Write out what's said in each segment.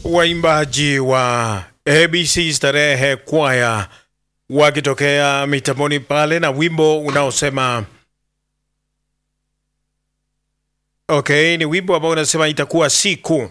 waimbaji wa ABC Starehe Kwaya wakitokea mitamboni pale na wimbo unaosema okay, ni wimbo ambao unasema itakuwa siku.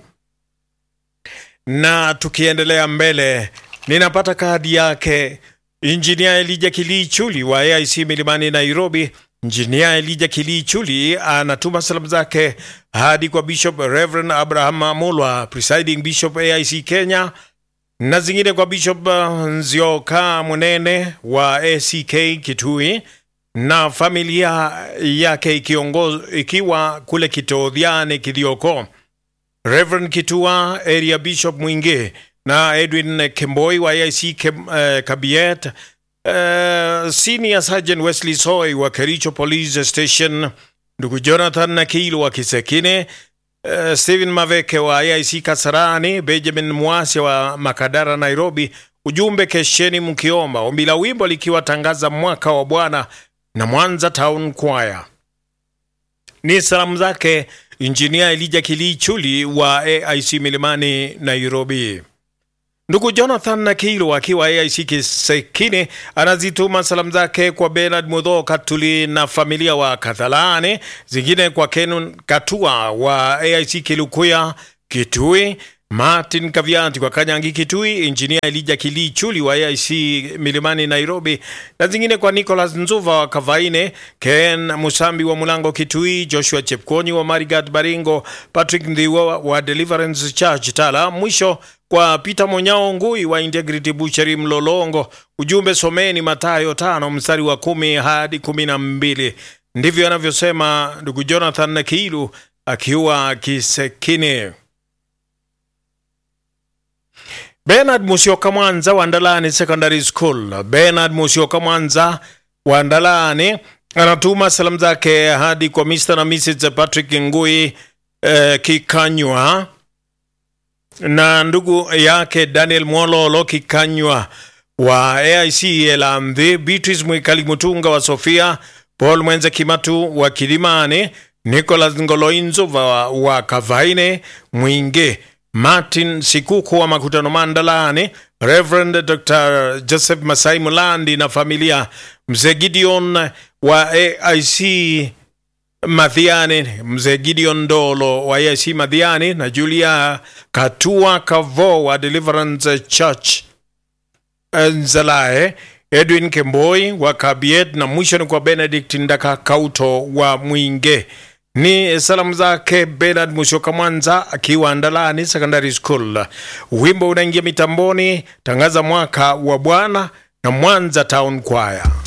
Na tukiendelea mbele, ninapata kadi yake Injinia Elija Kilichuli wa AIC Milimani Nairobi. Injinia Elija Kilichuli anatuma salamu zake hadi kwa Bishop Reverend Abraham Amolwa, presiding bishop AIC Kenya, na zingine kwa Bishop Nzioka Munene wa ACK Kitui na familia yake ikiongoz, ikiwa kule Kitodhiane Kithioko, Reverend Kitua area Bishop Mwingi na Edwin Kemboi wa AIC Kem, uh, Kabiet Uh, Senior Sergeant Wesley Soy wa Kericho Police Station, ndugu Jonathan Nakilo wa Kisekine, uh, Stephen Maveke wa AIC Kasarani, Benjamin Mwasi wa Makadara Nairobi. Ujumbe kesheni mkiomba, ombi la wimbo likiwatangaza mwaka wa Bwana na Mwanza Town Choir. Ni salamu zake Injinia Elija Kilichuli wa AIC Milimani Nairobi. Ndugu Jonathan Nakilo akiwa AIC Kisekine anazituma salamu zake kwa Bernard Mudho Katuli na familia wa Kathalani, zingine kwa Kenun Katua wa AIC Kilukuya Kitui, Martin Kavianti kwa Kanyangi Kitui, Injinia Elija Kilichuli wa AIC Milimani Nairobi, na zingine kwa Nicholas Nzuva wa Kavaine, Ken Musambi wa Mulango Kitui, Joshua Chepkonyi wa Marigat Baringo, Patrick Ndhiwa wa Deliverance Church Tala. Mwisho kwa Peter Monyao Ngui wa Integrity Butchery Mlolongo. Ujumbe someni Mathayo tano mstari wa kumi hadi kumi na mbili. Ndivyo anavyosema ndugu Jonathan Nakilu akiwa Kisekine. Bernard Musioka Mwanza wa Ndalani Secondary School. Bernard Musioka Mwanza wa Ndalani anatuma salamu zake hadi kwa Mr. na Mrs. Patrick Ngui eh, Kikanywa na ndugu yake Daniel Mwololo Kikanywa wa AIC Elamdhi, Beatrice Mwikali Mutunga wa Sofia, Paul Mwenze Kimatu wa Kilimani, Nicholas Ngoloinzo wa, wa Kavaine Mwinge, Martin Sikuku wa Makutano Mandalani, Reverend Dr. Joseph Masai Mulandi na familia, Mzee Gideon wa AIC Madhiani, mzee Gideon Ndolo wa AIC Madhiani na Julia Katua Kavo wa Deliverance Church Nzalae, Edwin Kemboi wa Kabiet na mwisho ni kwa Benedict Ndaka Kauto wa Mwinge. Ni salamu zake Bernard Musyoka Mwanza akiwa Ndalani Secondary School. Wimbo unaingia mitamboni, tangaza mwaka wa Bwana na Mwanza Town Choir.